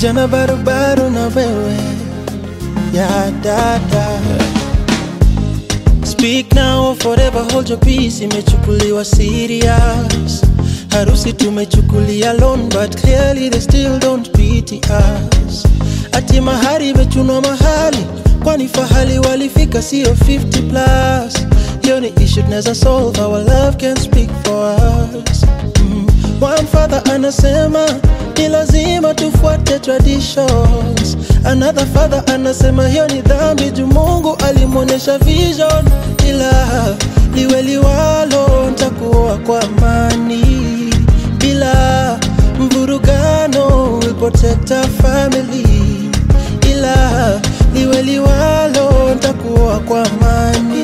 kijana barubaru na wewe ya dada Speak now or forever hold your peace imechukuliwa serious harusi tumechukulia loan but clearly they still don't pity us ati mahari imechunwa mahali kwani fahali walifika sio 50 plus hiyo ni issue tunaweza solve our love can speak for us mm. one father anasema ni lazima tufuate traditions another father anasema hiyo ni dhambi juu mungu alimwonyesha vision ila liwe liwalo ntakuoa kwa amani bila mvurugano will protect our family ila liwe liwalo ntakuoa kwa amani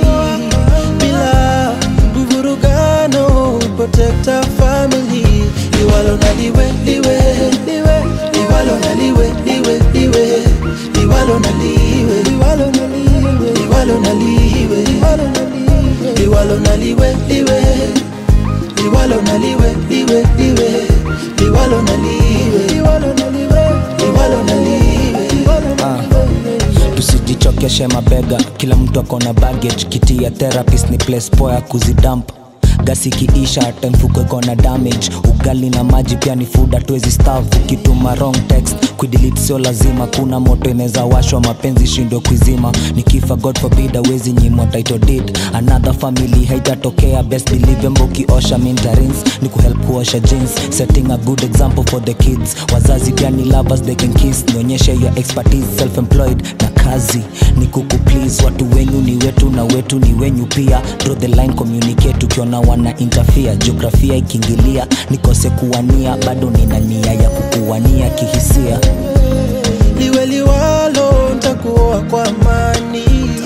bila mvurugano will protect our family liwalo na liwe liwe liwe liwalo na liwe liwe liwe liwalo na liwe liwalo na liwe liwalo na liwe liwalo na liwe liwalo na liwe liwe liwalo na liwe liwe liwe liwalo na liwe liwalo na liwe liwalo na liwe liwalo na liwe tusijichokeshe mabega kila mtu akona baggage kiti ya therapist ni place poa ya kuzidamp gasi kiisha hata mfuko kona damage ugali na maji pia ni food hatuwezi staff ukituma wrong text kuidelete sio lazima kuna moto inaweza washwa mapenzi shindwe kuizima nikifa god forbid awezi nyimwa title deed another family haitatokea best believe mbo ukiosha mintarins ni kuhelp kuosha jeans setting a good example for the kids wazazi pia ni lovers they can kiss nionyeshe your expertise self employed na kazi ni kuku please watu wenyu ni wetu na wetu ni wenyu pia draw the line communicate ukiona wana interfere jiografia ikiingilia nikose kuwania bado nina nia ya kukuwania kihisia liwe liwalo ntakuoa kwa amani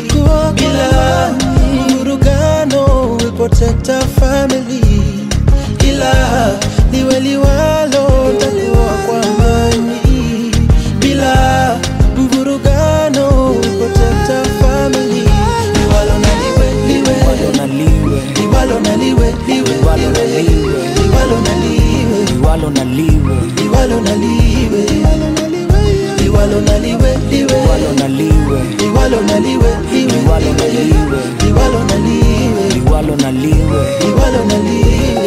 bila mvurugano will protect our family ila liwe liwalo ntakuoa kwa amani bila mvurugano will protect our family liwalo na liwe liwe liwalo na liwe liwalo na liwe liwe liwalo na liwe liwalo na liwe liwalo na liwe liwalo na liwe liwalo na liwe liwe liwalo na liwe liwalo na liwe liwe liwalo na liwe liwalo na liwe liwalo na liwe liwalo na liwe